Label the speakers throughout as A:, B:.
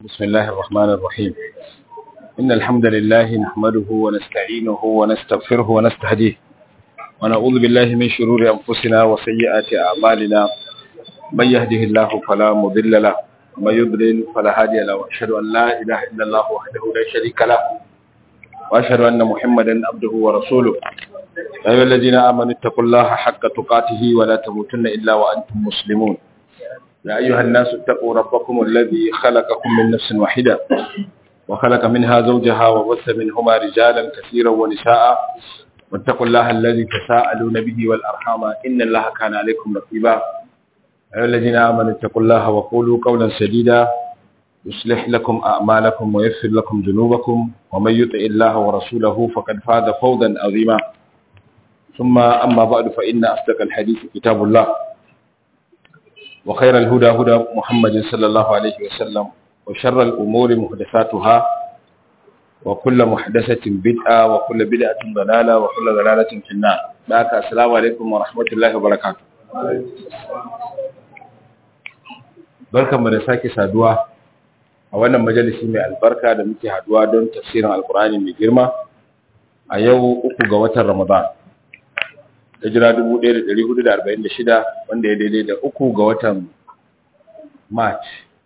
A: بسم الله الرحمن الرحيم إن الحمد لله نحمده ونستعينه ونستغفره ونستهديه ونعوذ بالله من شرور أنفسنا وسيئات أعمالنا من يهده الله فلا مضل له ومن يضلل فلا هادي له وأشهد أن لا إله إلا الله وحده لا شريك له وأشهد أن محمدا عبده ورسوله يا أيها الذين آمنوا اتقوا الله حق تقاته ولا تموتن إلا وأنتم مسلمون يا أيها الناس اتقوا ربكم الذي خلقكم من نفس واحدة وخلق منها زوجها وبث منهما رجالا كثيرا ونساء واتقوا الله الذي تساءلون به والأرحام إن الله كان عليكم رقيبا يا أيها الذين آمنوا اتقوا الله وقولوا قولا سديدا يصلح لكم أعمالكم ويغفر لكم ذنوبكم ومن يطع الله ورسوله فقد فاز فوزا عظيما ثم أما بعد فإن أصدق الحديث كتاب الله وخير الهدى هدى محمد صلى الله عليه وسلم وشر الأمور محدثاتها وكل محدثة بدعة وكل بدعة ضلالة وكل ضلالة في النار باك السلام عليكم ورحمة الله وبركاته barkan mu da sake saduwa a wannan majalisi mai albarka da muke haduwa don tafsirin alkurani mai girma a yau uku ga watan ramadan hijira 1446 wanda ya daidai da uku ga watan march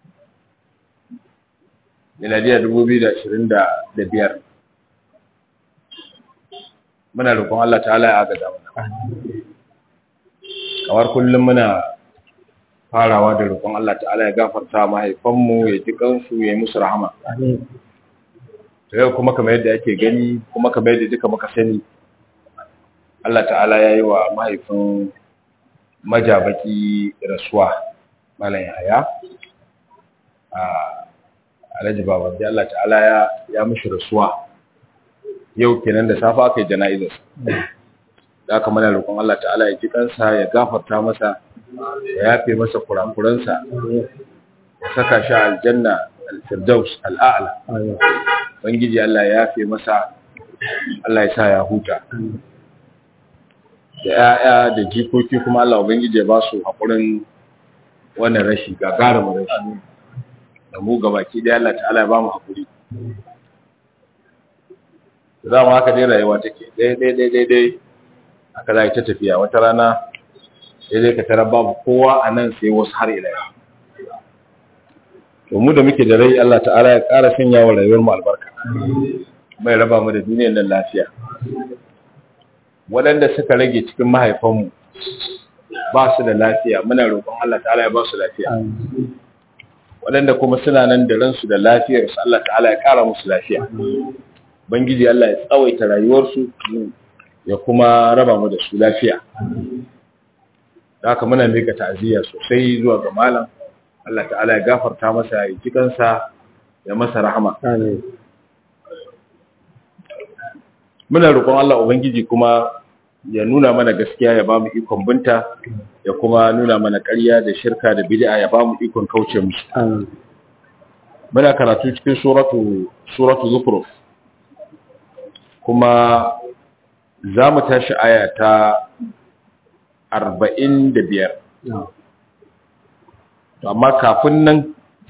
A: miladiya 2025 muna roƙon Allah ta'ala ya agaza mana kamar kullum muna farawa da roƙon Allah ta'ala ya gafarta mahaifanmu ya ji kansu ya yi musu rahama to yau kuma kamar yadda ake gani kuma kamar yadda duka muka sani Allah ta'ala ya yi wa mahaifin majabaki rasuwa malam yaya a alhaji baban da Allah ta'ala ya ya mishi rasuwa yau kenan da safa aka yi jana'izar da aka mana roƙon Allah ta'ala ya ji kansa ya gafarta masa ya yafe masa kurakuransa ya saka shi aljanna al-firdaus al-a'la bangiji Allah ya yafe masa Allah ya sa ya huta da ‘ya'ya da jikoki kuma Allah Ubangiji ya ba su haƙurin wannan rashi gagarumin rashi da mu gabaki da Allah ta'ala ya ba mu haƙuri za mu haka dai rayuwa take daidai aka za ta tafiya wata rana daidai ka tara babu kowa a nan sai wasu har ila to mu da muke da rai Allah ta'ala ya ƙara sanya wa rayuwar mu albarka mai raba mu da duniyar nan lafiya waɗanda suka rage cikin mahaifanmu ba su da lafiya muna roƙon Allah ta'ala ya ba su lafiya waɗanda kuma suna nan da ransu da lafiyarsu Allah ta'ala ya ƙara musu lafiya bangiji Allah ya tsawaita rayuwarsu ya kuma raba mu da su lafiya da haka muna mika ta'aziyya sosai zuwa ga malam Allah ta'ala ya gafarta masa ya ji kansa ya masa rahama muna roƙon Allah ubangiji kuma ya nuna mana gaskiya ya ba mu ikon binta ya kuma nuna mana ƙarya da shirka da bid'a ya ba mu ikon kauce musu muna karatu cikin suratu suratu zukhruf kuma za mu tashi aya ta 45 to amma kafin nan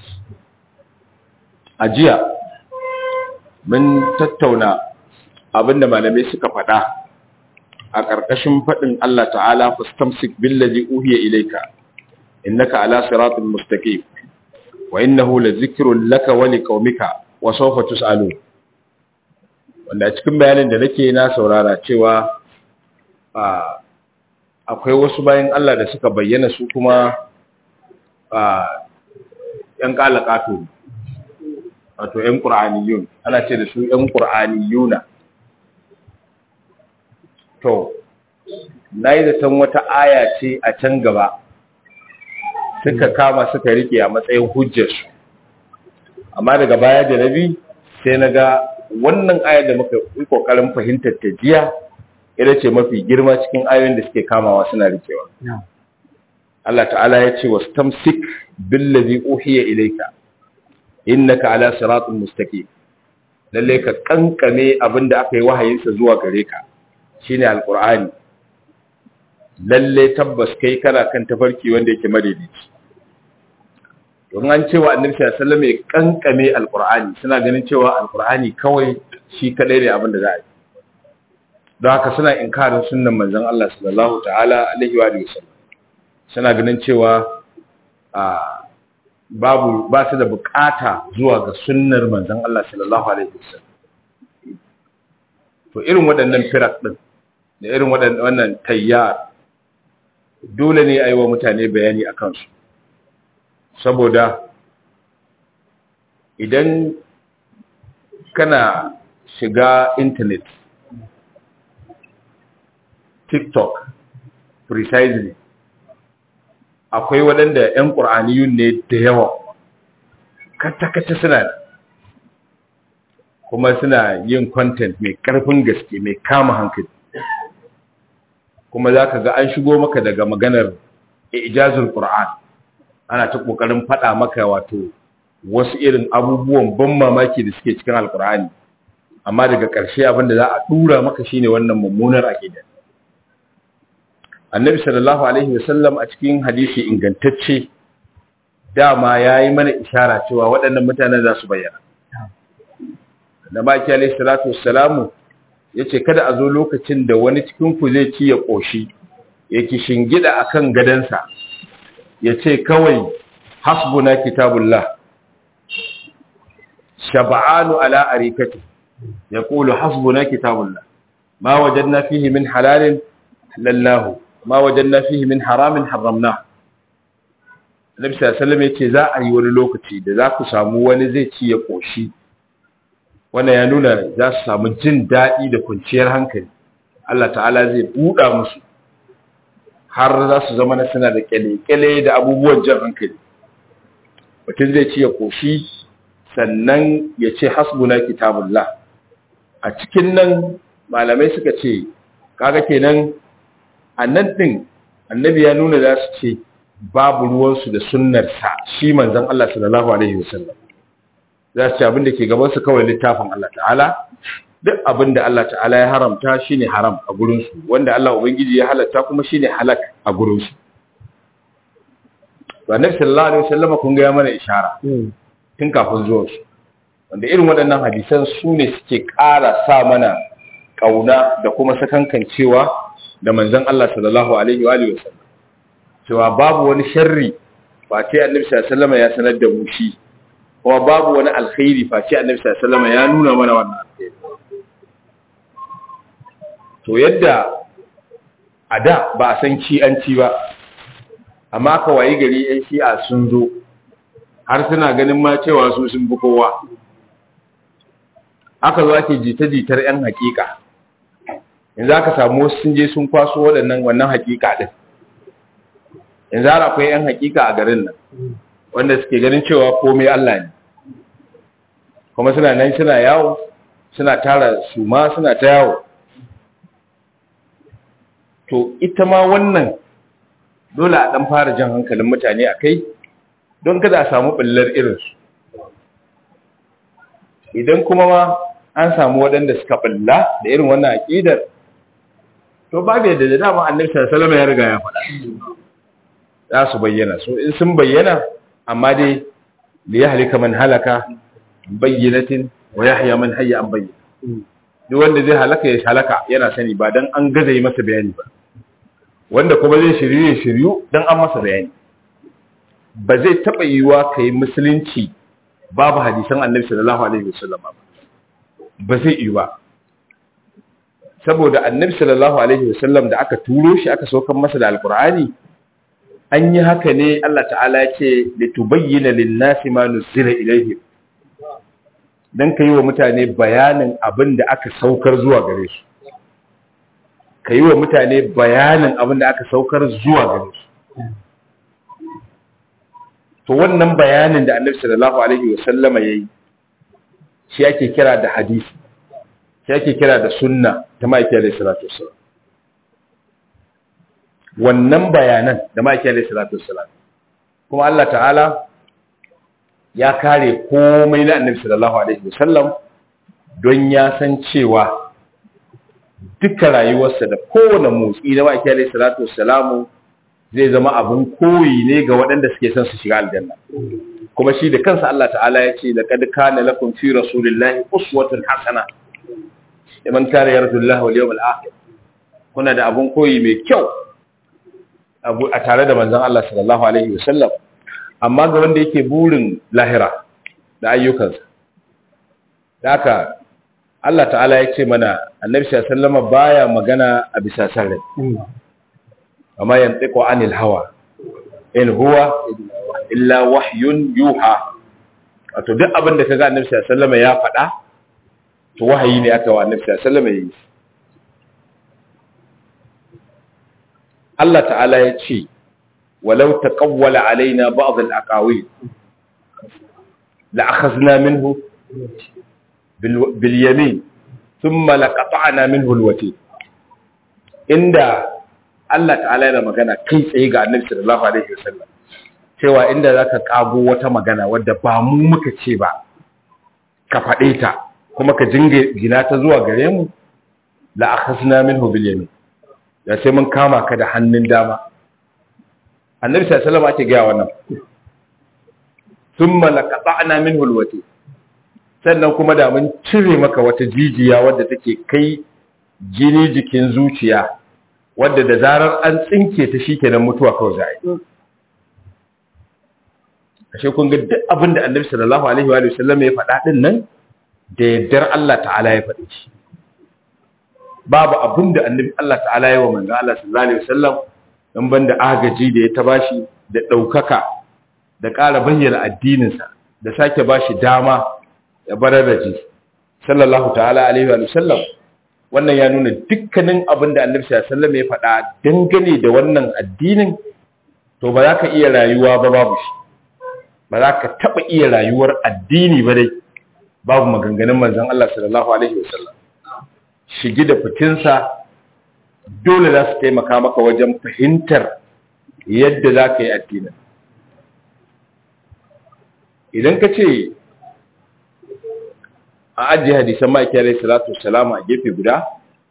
A: a jiya mun tattauna abinda malamai suka faɗa a ƙarƙashin faɗin Allah ta'ala fastamsik billazi uhiya ilayka innaka ala siratin mustaqim wa innahu lazikrun laka wa liqaumika wa sawfa tus'alun wanda cikin bayanin da nake na saurara cewa akwai wasu bayan Allah da suka bayyana su kuma ‘yan ƙalaƙato wato ‘yan ƙur'aniyun ana ce da su ‘yan ƙur'aniyuna to na yi zaton wata aya ce a can gaba suka kama suka rike a matsayin hujjarsu amma daga baya da nabi sai na ga wannan ayar da muka yi kokarin fahimtar ta jiya ita ce mafi girma cikin ayoyin da suke kamawa suna rikewa Allah ta'ala ya ce wasu tamsik billazi uhiya ilayka innaka ala siratin mustaqim lalle ka kankame abinda aka yi wahayinsa zuwa gare ka shine alqur'ani lalle tabbas kai kana kan tafarki wanda yake madaidaici don an cewa annabi sallallahu alaihi wasallam ya kankame alqur'ani suna ganin cewa alqur'ani kawai shi kadai ne abin da za a yi don haka suna inkarin sunnan manzon Allah sallallahu ta'ala alaihi wa sallam suna ganin cewa a babu ba su da bukata zuwa ga sunnar manzon Allah sallallahu alaihi wasallam to irin waɗannan firak din da irin wannan tayyar dole ne a yi wa mutane bayani a kansu saboda idan kana shiga intanet tiktok precisely akwai waɗanda 'yan ƙur'aniyun ne da yawa kata-kata suna da kuma suna yin content mai ƙarfin gaske mai kama hankali kuma za ka ga an shigo maka daga maganar ijazul Qur'an ana ta kokarin faɗa maka wato wasu irin abubuwan ban mamaki da suke cikin alkur'ani amma daga ƙarshe abin da za a tura maka shine wannan mummunar aqida annabi sallallahu alaihi wasallam a cikin hadisi ingantacce dama yayi mana ishara cewa waɗannan mutanen za su bayyana da baki alaihi salatu wassalamu ya ce kada a zo lokacin da wani cikinku zai ci ya ƙoshi ya ki shingida a kan gadansa ya ce kawai hasbuna kitabullah shaba'anu ala arikati ya ƙulu hasbuna kitabullah ma wajen na fihi min halalin lallahu ma wajen na fihi min haramin haramna Nabi sallallahu ya ce za a yi wani lokaci da za ku samu wani zai ci ya ƙoshi wannan ya nuna za su samu jin daɗi da kwanciyar hankali Allah ta'ala zai buɗa musu har za su zama na suna da kyale-kyale da abubuwan jan hankali mutum zai ci ya ƙoshi sannan ya ce hasbuna kitabullah a cikin nan malamai suka ce kaga kenan a nan ɗin annabi ya nuna za su ce babu ruwansu da sunnarsa shi manzon Allah sallallahu alaihi wasallam za su ci abin da ke gabansu kawai littafin Allah ta'ala duk abin da Allah ta'ala ya haramta shine haram a gurinsu wanda Allah ubangiji ya halatta kuma shine halak a gurinsu ba nabi sallallahu alaihi wasallam kun ga ya mana ishara tun kafin zuwan su wanda irin waɗannan hadisan su ne suke ƙara sa mana ƙauna da kuma sakankancewa da manzon Allah sallallahu alaihi wa alihi wasallam cewa babu wani sharri ba ce annabi sallallahu alaihi wasallam ya sanar da mu shi kuma babu wani alkhairi face annabi sallallahu alaihi wasallam ya nuna mana wannan alkhairi to yadda a da ba a san ci ba amma ka wayi gari yan shi'a sun zo har suna ganin ma cewa su sun fi kowa aka zo ake jita-jitar yan hakika yanzu aka samu wasu sun je sun kwaso waɗannan wannan hakika din yanzu har akwai yan hakika a garin nan wanda suke ganin cewa komai Allah ne kuma suna nan suna yawo suna tara suma suna ta yawo to ita ma wannan dole a dan fara jan hankalin mutane a kai don kada a samu ɓullar irinsu idan kuma ma an samu waɗanda suka ɓulla da irin wannan aƙidar to babu yadda da dama annabi sallallahu ya riga ya faɗa za su bayyana so in sun bayyana amma dai da ya halika man halaka bayyanatin wa yahya man hayya an bayyana duk wanda zai halaka ya halaka yana sani ba dan an gaza yi masa bayani ba wanda kuma zai shiryu ya shiryu dan an masa bayani ba zai taba yiwa kai musulunci babu hadisan annabi sallallahu alaihi wasallam ba ba zai yi ba saboda annabi sallallahu alaihi wasallam da aka turo shi aka saukar masa da alqur'ani an yi haka ne Allah ta'ala ya ce litubayyana lin-nasi ma nuzila ilayhim dan kai wa mutane bayanin abin da aka saukar zuwa gare su kai wa mutane bayanin abin da aka saukar zuwa gare su to wannan bayanin da Annabi sallallahu alaihi wasallama yayi shi ake kira da hadisi shi ake kira da sunna ta ma'aikiyar alaihi salatu wassalam wannan bayanan da ma'aiki alaihi salatu wassalam kuma Allah ta'ala ya kare komai na annabi sallallahu alaihi wasallam don ya san cewa duka rayuwarsa da kowane motsi na ma'aiki alaihi salatu wassalam zai zama abin koyi ne ga waɗanda suke son su shiga aljanna kuma shi da kansa Allah ta'ala ya ce laqad kana lakum fi rasulillahi uswatun hasana liman kana yarjullaha wal yawmal akhir kuna da abun koyi mai kyau a tare da manzon Allah sallallahu alaihi wasallam amma ga wanda yake burin lahira da ayyukansa haka Allah ta'ala ya ce mana annabi sallallahu baya magana a bisa sarrai amma yantiqu anil hawa in huwa illa wahyun yuha wato duk abin da kaga annabi sallallahu ya faɗa to wahayi ne aka wa annabi sallallahu alaihi wasallam Allah ta'ala ya ce walau taqawwala alaina ba'd al-aqawil la akhadna minhu bil yamin thumma laqata'na minhu al-wati inda Allah ta'ala yana magana kai tsaye ga Annabi sallallahu alaihi wasallam cewa inda zaka kago wata magana wadda ba mu muka ce ba ka faɗe ta kuma ka jinge gina ta zuwa gare mu la akhadna minhu bil yamin da sai mun kama ka da hannun dama annabi sallallahu alaihi ake gaya wannan thumma laqata'na minhu alwati sannan kuma da mun cire maka wata jijiya wadda take kai jini jikin zuciya wadda da zarar an tsinke ta shikenan mutuwa kawai za a yi ashe kun ga duk abin da annabi sallallahu alaihi wa sallam ya faɗa din nan da yardar Allah ta'ala ya faɗi shi babu abin da annabi Allah ta'ala ya wa manzo Allah sallallahu alaihi wasallam dan banda agaji da ya ta bashi da daukaka da ƙara bayyana addininsa da sake bashi dama ya bararraji sallallahu ta'ala alaihi wa sallam wannan ya nuna dukkanin abin da annabi sallallahu alaihi wasallam ya faɗa dangane da wannan addinin to ba za ka iya rayuwa ba babu shi ba za ka taɓa iya rayuwar addini ba dai babu maganganun manzon Allah sallallahu alaihi wasallam shigi da fitinsa dole za su taimaka maka wajen fahimtar yadda za ka yi addinin idan ka ce a ajiye hadisan ma'aiki alaihi salatu wasalam a gefe guda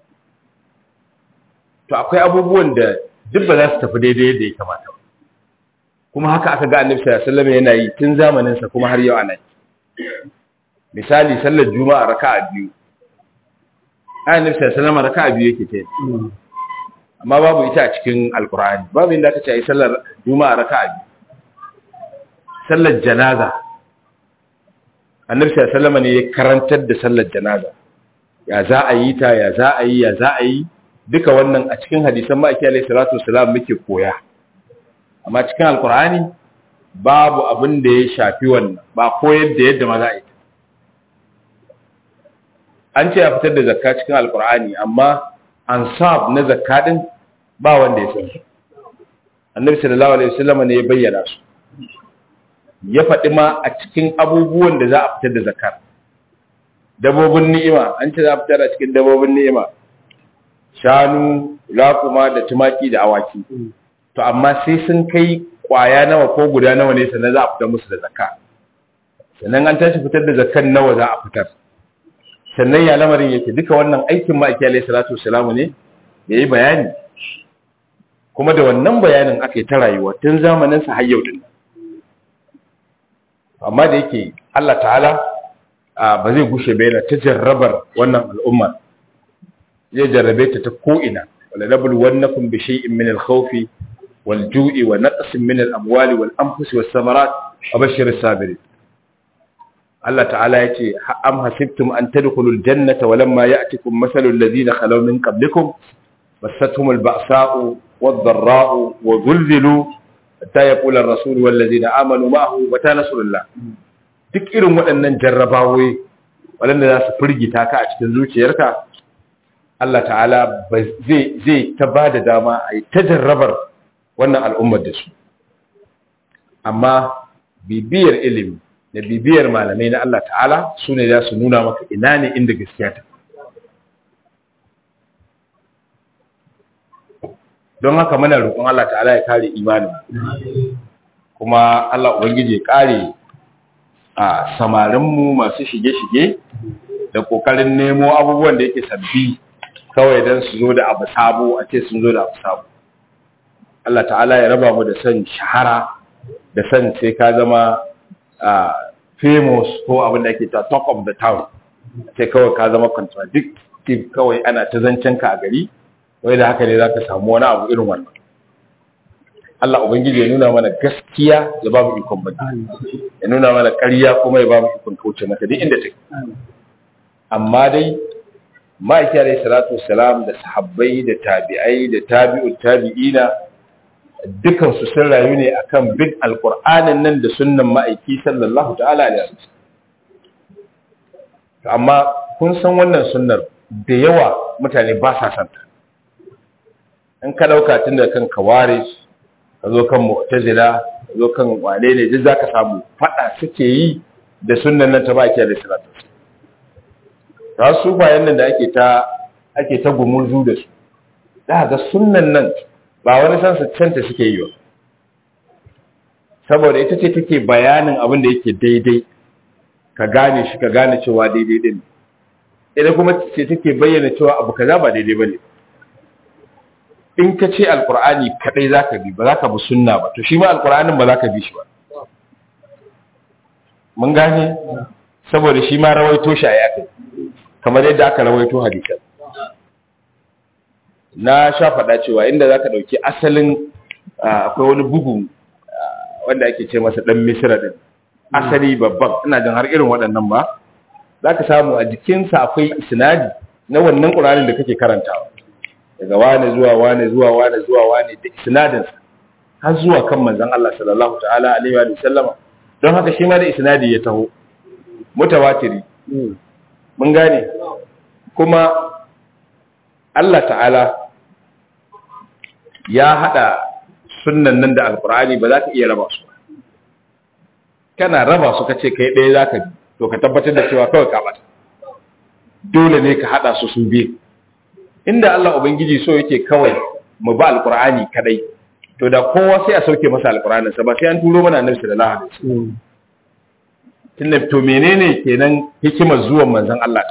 A: to akwai abubuwan da duk ba za su tafi daidai yadda ya kamata kuma haka aka ga annabi sallallahu alaihi wasallam yana yi tun zamaninsa kuma har yau ana misali sallar juma'a raka'a biyu annabi sallallahu alaihi raka'a biyu yake tayi amma babu ita a cikin alqur'ani babu inda aka ce ai sallar juma'a raka'a biyu sallar janaza annabi sallallahu alaihi ne ya karantar da sallar janaza ya za a yi ta ya za a yi ya za a yi duka wannan a cikin hadisan ma'aiki alaihi salatu wasalam muke koya amma cikin alqur'ani babu abin da ya shafi wannan ba koyar da yadda ma za a yi an ce ya fitar da zakka cikin alkur'ani amma ansab na zakka din ba wanda ya san su annabi sallallahu alaihi wasallam ne ya bayyana su ya faɗi ma a cikin abubuwan da za a fitar da zakar dabobin ni'ima an ce za a fitar a cikin dabobin ni'ima shanu raƙuma da tumaki da awaki to amma sai sun kai kwaya nawa ko guda nawa ne sannan za a fitar musu da zakka sannan an tashi fitar da zakkan nawa za a fitar sannan ya lamarin yake duka wannan aikin ma'aiki alaihi salatu wasalamu ne da yi bayani kuma da wannan bayanin aka yi ta rayuwa tun zamanin sa har yau din amma da yake Allah ta'ala ba zai gushe ba yana ta jarrabar wannan al'umma zai jarrabe ta ta ko'ina wala nabul wannakum bi shay'in min al-khawfi wal ju'i wa naqsin min al-amwali wal anfusi was samarat wa bashshir as-sabirin Allah ta'ala ya ce am hasibtum an tadkhulul jannata walamma ya'tikum mathalul ladina khalaw min qablikum massatuhumul ba'sa'u wad-dharra'u wa zulzilu hatta yaqula ar-rasul wal ladina amanu ma'ahu mata nasrullah duk irin waɗannan jarrabawoyi waɗanda za su firgita ka a cikin zuciyarka Allah ta'ala zai zai ta bada dama a yi ta jarrabar wannan al'ummar da su amma bibiyar ilimi da bibiyar malamai na Allah ta'ala su ne za su nuna maka ina ne inda gaskiya ta don haka muna roƙon Allah ta'ala ya kare imanin kuma Allah ubangiji ya kare a samarinmu masu shige-shige da ƙoƙarin nemo abubuwan da yake sabbi kawai don su zo da abu sabo a ce sun zo da abu sabo Allah ta'ala ya raba mu da son shahara da son sai ka zama famous ko abin da ake ta talk of the town sai kawai ka zama contradictive kawai ana ta zancen ka a gari wai da haka ne za ka samu wani abu irin wannan Allah Ubangiji ya nuna mana gaskiya ya ba mu ikon baki ya nuna mana ƙarya kuma ya ba mu ikon kauce mata duk inda take amma dai ma'aiki alaihi salatu wassalam da sahabbai da tabi'ai da tabi'ut tabi'ina dukan su sun rayu ne akan bin alqur'anin nan da sunnan ma'aiki sallallahu ta'ala alaihi wasallam amma kun san wannan sunnar da yawa mutane ba sa santa in ka dauka tun da kan kawaris ka zo kan mu'tazila ka zo kan wane ne duk zaka samu fada suke yi da sunnan nan ta baki alaihi salatu ta su bayan nan da ake ta ake ta gumurzu da su da ga sunnan nan ba wani san su canta suke yi ba saboda ita ce take bayanin abin da yake daidai ka gane shi ka gane cewa daidai din ita kuma ce take bayyana cewa abu kaza ba daidai bane in ka ce alkur'ani kadai zaka bi ba zaka bi sunna ba to shi ma alkur'anin ba zaka bi shi ba mun gane saboda shi ma rawaito shi a yakai kamar yadda aka rawaito hadisan na sha faɗa cewa inda zaka dauki asalin akwai wani bugu wanda ake ce masa dan misra din asali babban ina jin har irin waɗannan ba zaka samu a jikinsa akwai isnadi na wannan qur'anin da kake karantawa daga wane zuwa wane zuwa wane zuwa wane da isnadinsa har zuwa kan manzon Allah sallallahu ta'ala alaihi wa sallama don haka shi ma da isnadi ya taho mutawatiri mun gane kuma Allah ta'ala ya hada sunnan nan da alqur'ani ba za ka iya raba su kana raba su kace kai ɗaya zaka bi to ka tabbatar da cewa kawai ka bata dole ne ka hada su su biyu inda Allah Ubangiji so yake kawai mu ba alkur'ani kadai to da kowa sai a sauke masa alkur'anin sa ba sai an turo mana annabi sallallahu alaihi wasallam tunda to menene kenan hikimar zuwan manzon Allah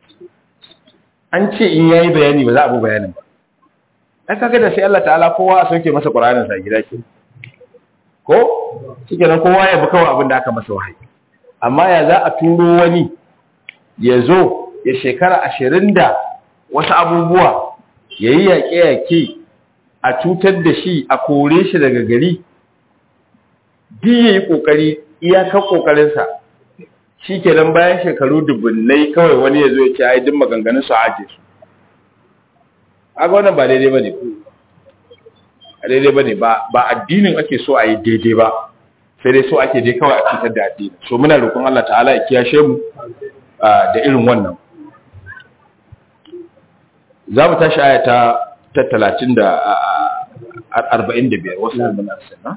A: an ce in yayi bayani ba za a bi bayanin ba dan kaga da sai Allah ta'ala kowa a sauke masa qur'anin sa gida ke ko shikenan kowa ya bi kawai abin da aka masa wahayi amma ya za a turo wani ya zo ya shekara ashirin da wasu abubuwa ya yi yaƙe-yaƙe a cutar da shi a kore shi daga gari duk ya yi ƙoƙari iyakar ƙoƙarinsa shi ke nan bayan shekaru dubunnai kawai wani ya zo ya ce duk maganganun su aje su aga wannan ba daidai ba ne a daidai ba ne ba addinin ake so a yi daidai ba sai dai so ake dai kawai a cutar da addini so muna roƙon Allah ta'ala ya kiyashe mu da irin wannan za mu tashi aya ta ta talatin da arba'in da biyar wasu mun arsana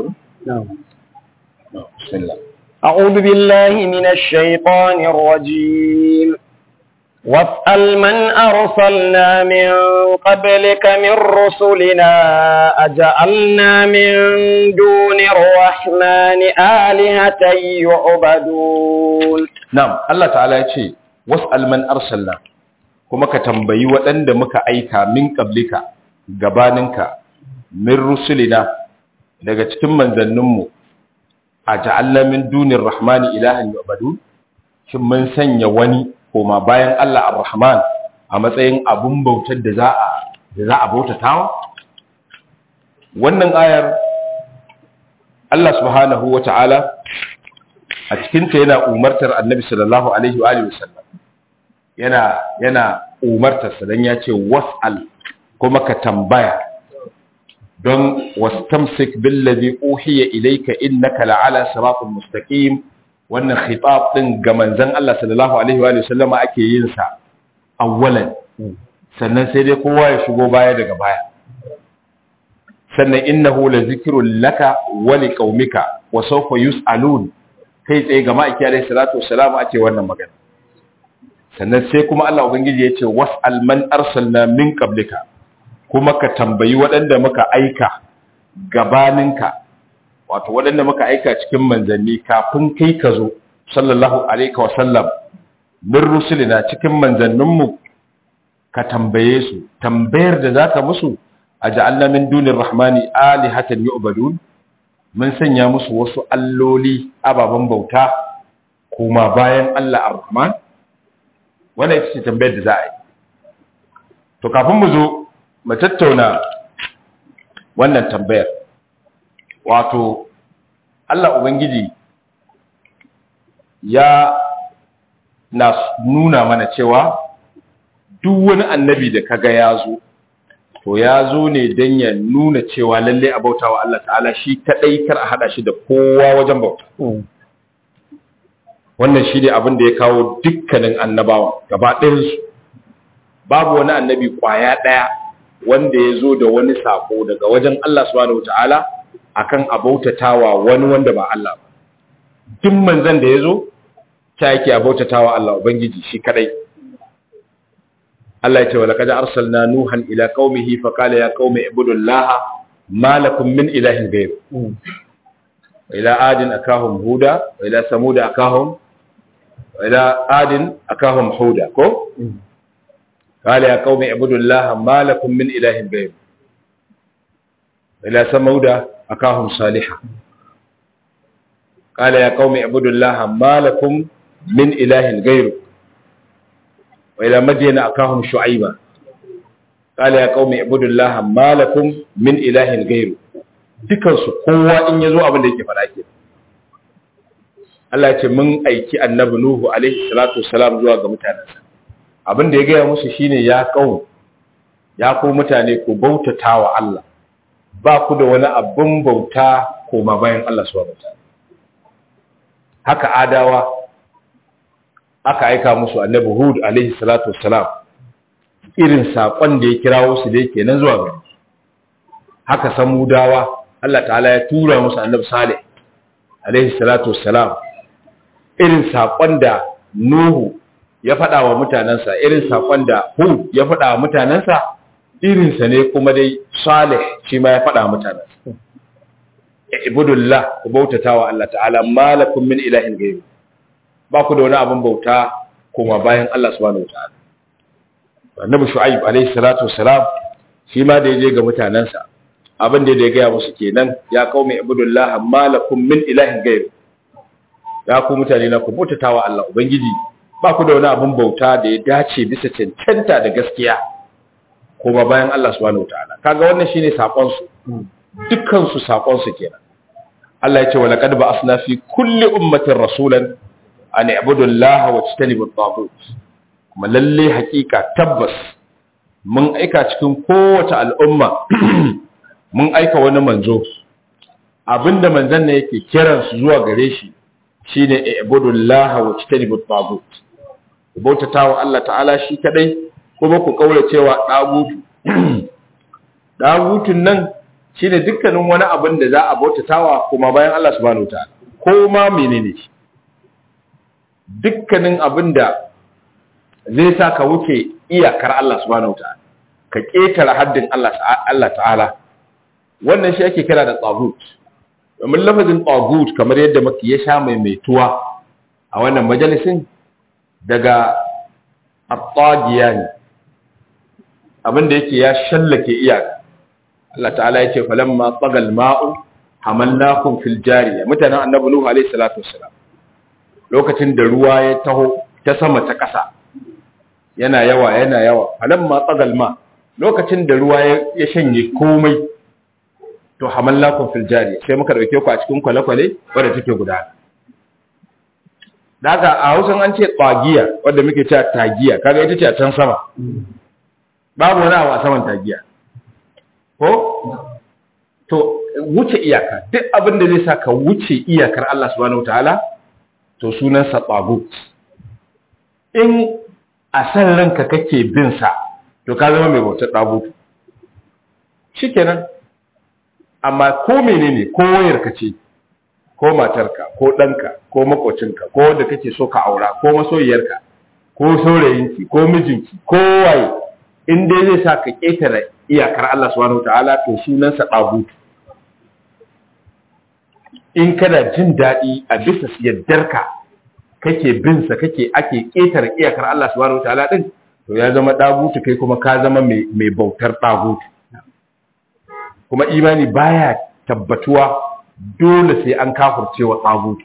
B: أعوذ بالله من الشيطان الرجيم واسأل من أرسلنا من قبلك من رسلنا أجعلنا من دون الرحمن آلهة يعبدون
A: نعم الله تعالى يقول واسأل من أرسلنا kuma ka tambayi waɗanda muka aika min ƙablika gabaninka min rusulina daga cikin manzanninmu a ja'alna min dunin rahmani ilahan yu'badu shin mun sanya wani koma bayan Allah ar-rahman a matsayin abun bautar da za a da za a bautatawa wannan ayar Allah subhanahu wata'ala a cikin ta yana umartar Annabi sallallahu alaihi wa alihi wasallam yana yana umartarsa don ya ce was'al kuma ka tambaya don wastamsik billazi uhiya ilayka innaka la'ala siratal mustaqim wannan khitab din ga manzon Allah sallallahu alaihi wa sallama ake yin sa awwalan sannan sai dai kowa ya shigo baya daga baya sannan innahu la zikrun laka wa liqaumika wa sawfa yus'alun kai tsaye ga ma'aiki alaihi salatu wassalam ake wannan magana sannan sai kuma Allah ubangiji ya ce was'al man arsalna min qablika kuma ka tambayi waɗanda muka aika gabaninka wato waɗanda muka aika cikin manzanni kafin kai ka zo sallallahu alaihi wa sallam min rusulina cikin manzanninmu ka tambaye su tambayar da zaka musu aj'alna min dunir rahmani alihatan yu'badun mun sanya musu wasu alloli ababen bauta kuma bayan Allah ar-Rahman wannan ita ce tambayar da za a yi to kafin mu zo mu tattauna wannan tambayar wato Allah Ubangiji ya na nuna mana cewa duk wani annabi da kaga ya zo to ya zo ne don ya nuna cewa lalle a bauta wa Allah ta'ala shi kaɗai kar a haɗa shi da kowa wajen bauta wannan shi ne abin da ya kawo dukkanin annabawa gaba ɗayansu babu wani annabi ƙwaya ɗaya wanda ya zo da wani sako daga wajen Allah subhanahu ta'ala akan a bautatawa wani wanda ba Allah ba duk manzon da ya zo ta yake a bautatawa Allah ubangiji shi kadai Allah ya ce wala kad arsalna nuhan ila qaumihi fa qala ya qaumi ibudullaha ma lakum min ilahin ghayr ila adin akahum huda wa ila samud akahum wa ila adin akahum huda ko قال يا قوم اعبدوا الله ما لكم من اله غيره الى ثمود اكاهم صالحا قال يا قوم اعبدوا الله ما لكم من اله غيره والى مدين اكاهم شعيبا قال يا قوم اعبدوا الله ما لكم من اله غيره dukansu kowa in yazo abin da yake fara ke Allah ya ce mun aiki annabi Nuhu alaihi salatu wassalam zuwa ga mutanensa abin da ya gaya musu shine ya kawo ya ku mutane ku bautata wa Allah ba ku da wani abin bauta koma bayan Allah subhanahu wataala haka adawa aka aika musu annabi Hud alaihi salatu wassalam irin sakon da ya kirawo su da yake nan zuwa gari haka samudawa Allah ta'ala ya tura musu annabi Salih alaihi salatu wassalam irin sakon da Nuhu ya faɗa wa mutanensa irin saƙon da Hud ya faɗa wa mutanensa irinsa ne kuma dai Salih shi ma ya faɗa wa mutanensa. Ibudullah ku bautata wa Allah ta'ala malakum min ilahin gairu. Ba ku da wani abin bauta kuma bayan Allah subhanahu wa ta'ala. Annabi Shu'aib alaihi salatu wassalam shi ma da ya je ga mutanensa abin da ya gaya musu kenan ya qaumi ibudullah malakum min ilahin gairu. Ya ku mutane na ku bautata wa Allah ubangiji ba ku da wani abin bauta da ya dace bisa cancanta da gaskiya kuma bayan Allah subhanahu wataala kaga wannan shine sakon su dukkan su sakon su kenan Allah ya ce wala qad ba'athna fi kulli ummatin rasulan an i'budu Allah wa tajtanibu at-taghut kuma lalle hakika tabbas mun aika cikin kowace al'umma mun aika wani manzo abinda manzon ne yake kiransu zuwa gare shi shine i'budu Allah wa tajtanibu at-taghut ku bautata wa Allah ta'ala shi kadai kuma ku kaura cewa dagutu dagutun nan shine dukkanin wani abin da za a bautatawa kuma bayan Allah subhanahu wataala ko ma menene shi dukkanin abin da zai sa ka wuce iyakar Allah subhanahu wataala ka ketare haddin Allah Allah ta'ala wannan shi ake kira da tagut domin lafazin tagut kamar yadda muke ya sha maimaituwa a wannan majalisin daga attagiya ne abinda yake ya shallake iyaka Allah ta'ala yake falamma tsagal ma'u hamalnakum fil jariya mutanen annabi nuhu alaihi salatu wassalam lokacin da ruwa ya taho ta sama ta ƙasa yana yawa yana yawa falamma tsagal ma lokacin da ruwa ya shanye komai to hamalnakum fil jariya sai muka dauke ku a cikin kwale-kwale wanda take gudana daga a hausan an ce tsagiya wadda muke cewa tagiya kaga ita ce a can sama babu wani abu a saman tagiya ko to wuce iyaka duk abin da zai sa ka wuce iyakar Allah subhanahu wataala to sunan sa tsagut in a san ranka kake bin sa to ka zama mai bautar tsagut shikenan amma ko menene ko wayarka ce ko matarka ko ɗanka ko makocinka ko wanda kake so ka aura ko masoyiyarka ko saurayinki ko mijinki ko waye in dai zai sa ka ƙetare iyakar Allah subhanahu ta'ala to sunansa ɗagutu in kana jin daɗi a bisa yaddarka kake binsa kake ake ƙetare iyakar Allah subhanahu ta'ala din to ya zama ɗagutu kai kuma ka zama mai bautar ɗagutu kuma imani baya tabbatuwa dole sai an kafurce wa tsagutu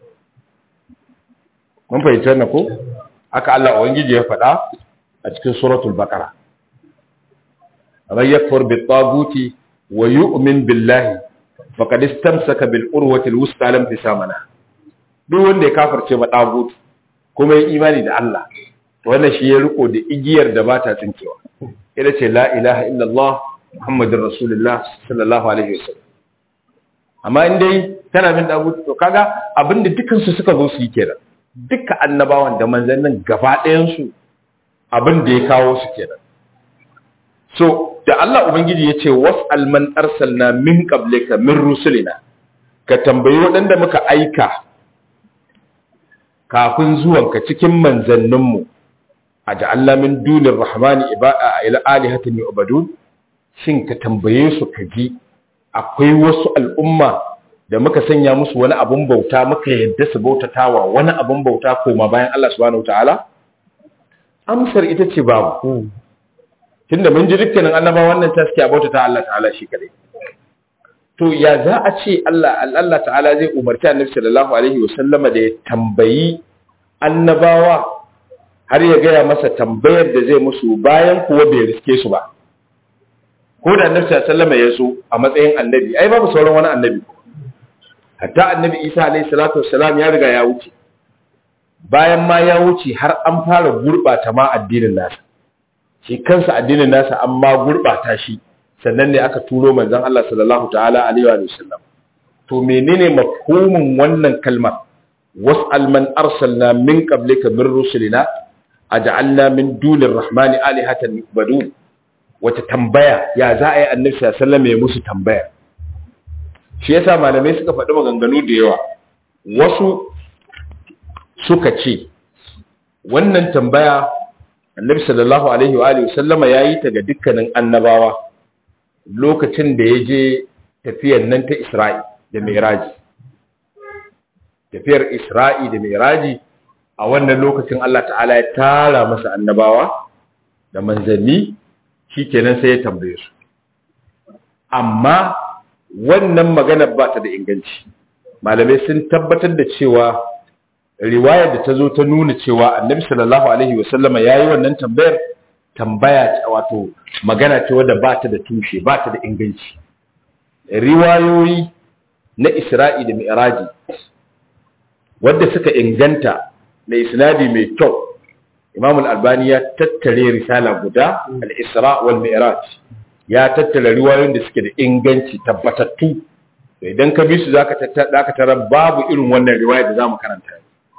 A: mun fahimci wannan ko aka Allah ubangiji ya faɗa a cikin suratul baqara man yakfur bit taguti wa yu'min billahi faqad istamsaka bil urwati al wusta lam tisamana duk wanda ya kafirce ma tagut kuma ya imani da Allah to wannan shi ya riko da igiyar da bata tsinkewa ita ce la ilaha illallah muhammadur rasulullah sallallahu alaihi wasallam amma in dai tana bin tagut to kaga abinda dukan su suka zo su yi kenan duka annabawan da manzannin gaba ɗayan su abin da ya kawo su kenan so da Allah ubangiji ya ce was'al man arsalna min qablika min rusulina ka tambayi waɗanda muka aika kafin zuwanka cikin manzanninmu a ja'alna min dunir rahmani ibada ila alihatin yu'badun shin ka tambaye su ka ji akwai wasu al'umma da muka sanya musu wani abun bauta muka yadda su bautatawa wani abun bauta koma bayan Allah subhanahu wataala amsar ita ce babu tunda mun ji dukkanin annaba wannan taski a bautata Allah ta'ala shi kadai to ya za a ce Allah Allah ta'ala zai umarci annabi sallallahu alaihi wasallama da ya tambayi annabawa har ya gaya masa tambayar da zai musu bayan kuwa bai riske su ba ko da annabi sallallahu alaihi wasallama ya zo a matsayin annabi ai babu sauran wani annabi hatta annabi Isa alaihi salatu wassalam ya riga ya wuce bayan ma ya wuce har an fara gurbata ma addinin nasa shi kansa addinin nasa an ma gurbata shi sannan ne aka turo manzon Allah sallallahu ta'ala alaihi wa sallam to menene mafhumin wannan kalmar was'al man arsalna min qablika min rusulina aj'alna min dunir rahmani alihatan yu'badun wata tambaya ya za a yi annabi sallallahu alaihi wasallam ya musu tambaya shi yasa malamai suka faɗi maganganu da yawa wasu suka ce wannan tambaya annabi sallallahu alaihi wa alihi sallama yayi ta ga dukkanin annabawa lokacin da ya je tafiyar nan ta Isra'i da Mi'raji tafiyar Isra'i da Mi'raji a wannan lokacin Allah ta'ala ya tara masa annabawa da manzanni shikenan sai ya tambaye su amma wannan magana ba ta da inganci malamai sun tabbatar da cewa riwayar da ta zo ta nuna cewa annabi sallallahu alaihi wasallama ya yi wannan tambayar tambaya wato magana ce wadda ba ta da tushe ba ta da inganci riwayoyi na isra'i da mi'raji wadda suka inganta na isnadi mai kyau imam al-albani ya tattare risala guda al-isra wal mi'raj ya tattara riwayoyin da suke da inganci tabbatattu idan ka bi su zaka tattara babu irin wannan riwaya da zamu karanta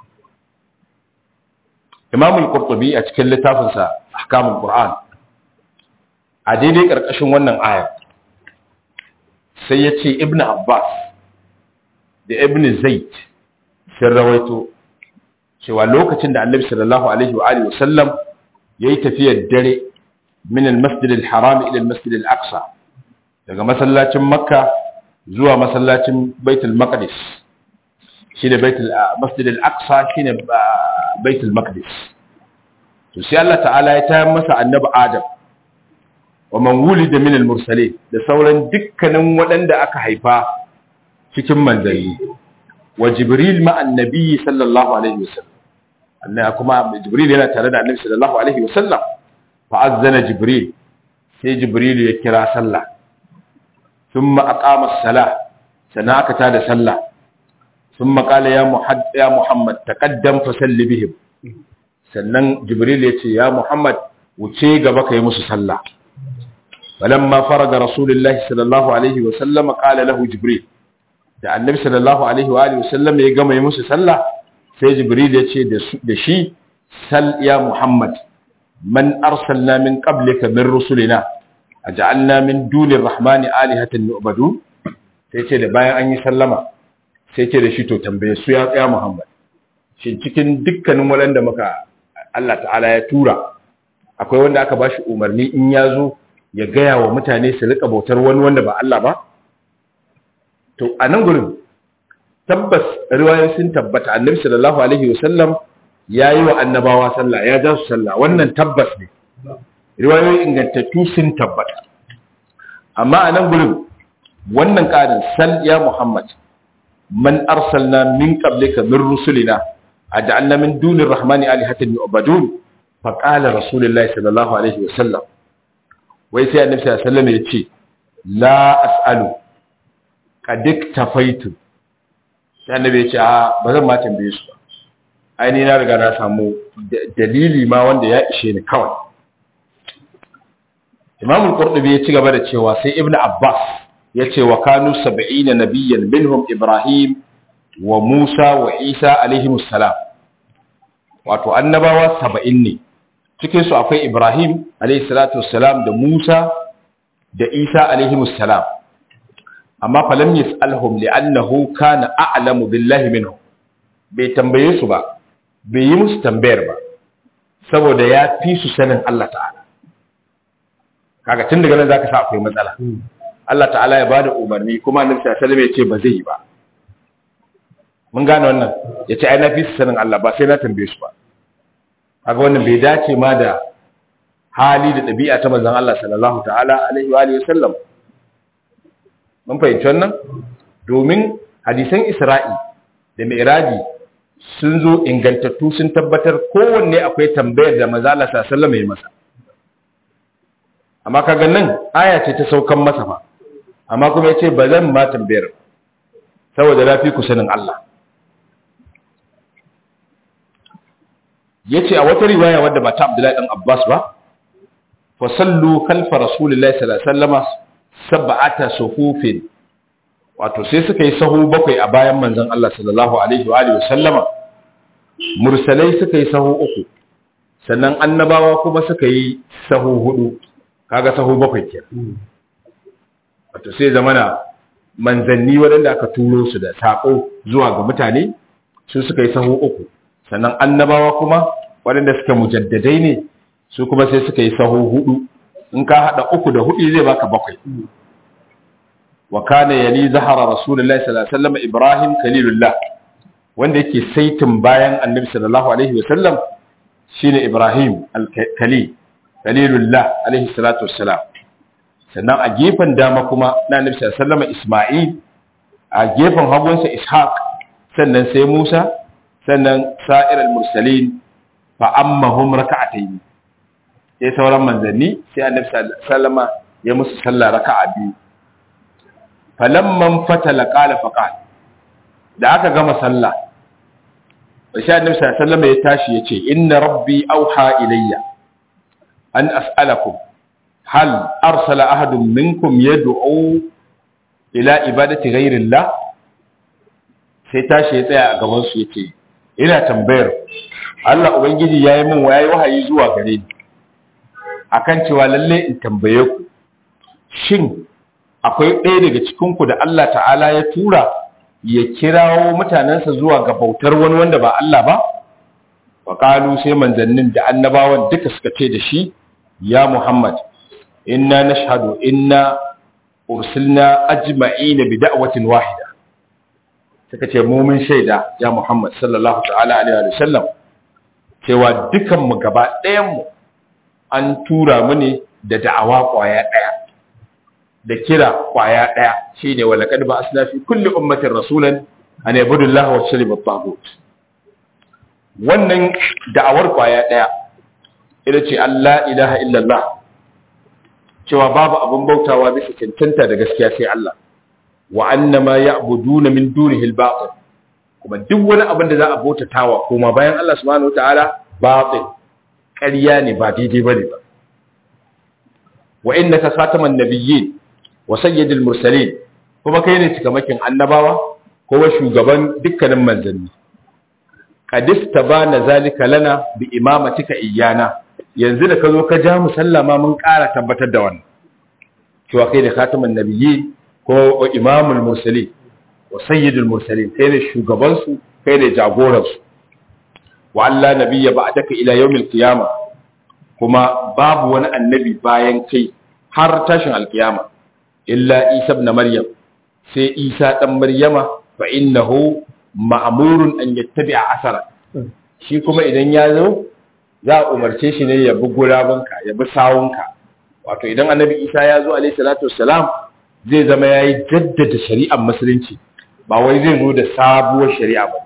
A: Imam al-Qurtubi a cikin littafinsa Ahkamul Qur'an a daidai karkashin wannan aya sai ya ce Ibn Abbas da Ibn Zaid sun rawaito cewa lokacin da Annabi sallallahu alaihi wa alihi wasallam yayi tafiyar dare min al-Masjid al-Haram ila al-Masjid al-Aqsa daga masallacin Makka zuwa masallacin Baitul Maqdis shine Baitul Masjid al-Aqsa shine baitul maqdis to sai Allah ta'ala ya tayar masa annabi Adam wa man wulida min al-mursalin da sauran dukkanin waɗanda aka haifa cikin manzanni wa Jibril ma annabi sallallahu alaihi wasallam annabi kuma Jibril yana tare da annabi sallallahu alaihi wasallam fa azzana Jibril sai Jibril ya kira sallah thumma aqama as-salah sana aka tada sallah ثم قال يا محمد يا محمد تقدم فصلي بهم sannan jibril ya ce ya muhammad wuce gaba ka yi musu sallah falamma faraga rasulullahi sallallahu alaihi wa sallama qala lahu jibril da annabi sallallahu alaihi wa alihi wa sallam ya gama yi musu sallah sai jibril ya ce da shi sal ya muhammad man arsalna min qablika min rusulina aj'alna min dunir rahmani alihatan yu'badun sai ce da bayan an yi sallama sai ce da shi to tambaye su ya tsaya Muhammad shi cikin dukkanin waɗanda muka Allah ta'ala ya tura akwai wanda aka bashi umarni in ya zo ya gaya wa mutane su rika bautar wani wanda ba Allah ba to a nan gurin tabbas riwayoyin sun tabbata annabi sallallahu alaihi wasallam ya yi wa annabawa sallah ya ja su sallah wannan tabbas ne riwayoyin ingantattu sun tabbata amma a nan gurin wannan ƙarin sal ya Muhammad man arsalna min qablika min rusulina aj'alna min dunir rahmani alihatan yu'badun fa qala rasulullahi sallallahu alaihi wasallam wai sai annabi sallallahu alaihi wasallam ya ce la as'alu qad iktafaitu sai annabi ya ce a ba zan ma tambaye su ba ai ni na riga na samu dalili ma wanda ya ishe ni kawai Imam al-Qurtubi ya ci gaba da cewa sai Ibn Abbas ya ce wa kanu 70 nabiyyan minhum Ibrahim wa Musa wa Isa alaihi salam wato annabawa 70 ne cikin su akwai Ibrahim alaihi salatu wassalam da Musa da Isa alaihi salam amma falam yas'alhum li'annahu kana a'lamu billahi minhum bai tambaye su ba bai yi musu tambayar ba saboda ya fi su sanin Allah ta'ala kaga tun daga nan zaka sa akwai matsala Allah ta'ala ya bada umarni kuma annabi sallallahu alaihi wasallam ya ce ba zai yi ba mun gane wannan ya ce ai na fi su sanin Allah ba sai na tambaye su ba kaga wannan bai dace ma da hali da ɗabi'a ta manzon Allah sallallahu ta'ala alaihi wa alihi wasallam mun fahimci wannan domin hadisan Isra'i da Mi'raji sun zo ingantattu sun tabbatar kowanne akwai tambayar da manzon Allah sallallahu alaihi wasallam ya masa amma kaga nan aya ce ta saukan masa fa amma kuma yace ba zan ma tambayar saboda lafi ku sanin Allah yace a wata riwaya wadda ba ta Abdullahi dan Abbas ba fa sallu khalfa rasulillahi sallallahu alaihi wasallam sab'ata suhufin wato sai suka yi sahu bakwai a bayan manzon Allah sallallahu alaihi wa alihi wasallama mursalai suka yi sahu uku sannan annabawa kuma suka yi sahu hudu kaga sahu bakwai ke wato sai zamana manzanni waɗanda aka turo su da saƙo zuwa ga mutane su suka yi sahu uku sannan annabawa kuma waɗanda suka mujaddadai ne su kuma sai suka yi sahu hudu in ka haɗa uku da hudu zai baka bakwai wa kana yali zahara rasulullahi sallallahu alaihi wasallam ibrahim khalilullah wanda yake saitin bayan annabi sallallahu alaihi wasallam shine ibrahim al-khalil Khalilullah alaihi salatu wassalam sannan a gefen dama kuma na Nabi sallallahu alaihi Isma'il a gefen hagunsa Ishaq sannan sai Musa sannan sa'ir al-mursalin fa ammahum raka'atayn sai sauran manzanni sai Annabi sallallahu ya musu sallah raka'a biyu falamman fatala qala faqal da aka gama sallah sai Annabi sallallahu alaihi ya tashi yace inna rabbi auha ilayya أن أسألكم هل أرسل أحد منكم يدعو إلى إبادة غير الله sai tashi ya tsaya a gaban su yace ina tambayar Allah ubangiji yayi min wayayi wahayi zuwa gare ni akan cewa lalle in tambaye ku shin akwai ɗaya daga cikin ku da Allah ta'ala ya tura ya kirawo mutanensa zuwa ga bautar wani wanda ba Allah ba wa qalu sai manzannin da annabawan duka suka ce da shi ya Muhammad inna nashhadu inna ursilna ajma'ina bi da'watin wahida suka ce mu mun shaida ya Muhammad sallallahu ta'ala alaihi wa sallam cewa dukan mu gaba ɗayan mu an tura mu ne da da'awa kwaya ɗaya da kira kwaya ɗaya shine wa laqad ba'athna fi kulli ummatin rasulan an yabudu Allah wa yajtanibu at-taghut wannan da'awar kwaya ɗaya ita ce Allah ilaha illallah cewa babu abin bautawa bisa cancanta da gaskiya sai Allah wa annama ya'buduna min dunihi al-batil kuma duk wani abin da za a bautatawa kuma bayan Allah subhanahu wataala batil ƙarya ne ba daidai bane ba wa innaka khataman nabiyyin wa sayyidul mursalin kuma kai ne cikamakin annabawa kuma shugaban dukkanin manzanni qadis tabana zalika lana bi imamatika iyana yanzu da ka zo ka ja mu sallama mun ƙara tabbatar da wannan cewa kai da khataman nabiyyi ko imamul mursali wa sayyidul mursalin kai ne shugaban su kai ne jagoran su wa Allah nabiyya ba'daka ila yawmil qiyama kuma babu wani annabi bayan kai har tashin alkiyama illa Isa ibn Maryam sai Isa dan Maryama fa innahu ma'murun an yattabi'a asara shi kuma idan ya zo za a umarce shi ne ya bi gurabinka ya bi sawunka wato idan annabi isa ya zo alaihi salatu wassalam zai zama ya yi jaddada shari'ar musulunci ba wai zai zo da sabuwar shari'a ba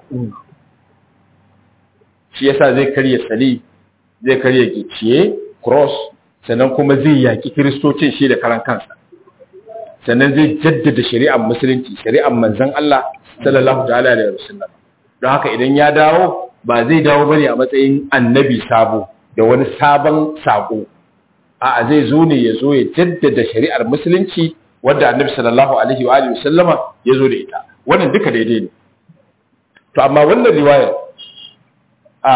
A: shi yasa zai karya sali zai karya gicciye cross sannan kuma zai yaki kiristocin shi da karan kansa sannan zai jaddada shari'ar musulunci shari'ar manzon Allah sallallahu ta'ala alaihi wasallam don haka idan ya dawo ba zai dawo bane a matsayin annabi sabo da wani sabon sako a'a zai zo ne ya zo ya jaddada shari'ar musulunci wadda annabi sallallahu alaihi wa alihi wasallama ya zo da ita wannan duka daidai ne to amma wannan riwaya a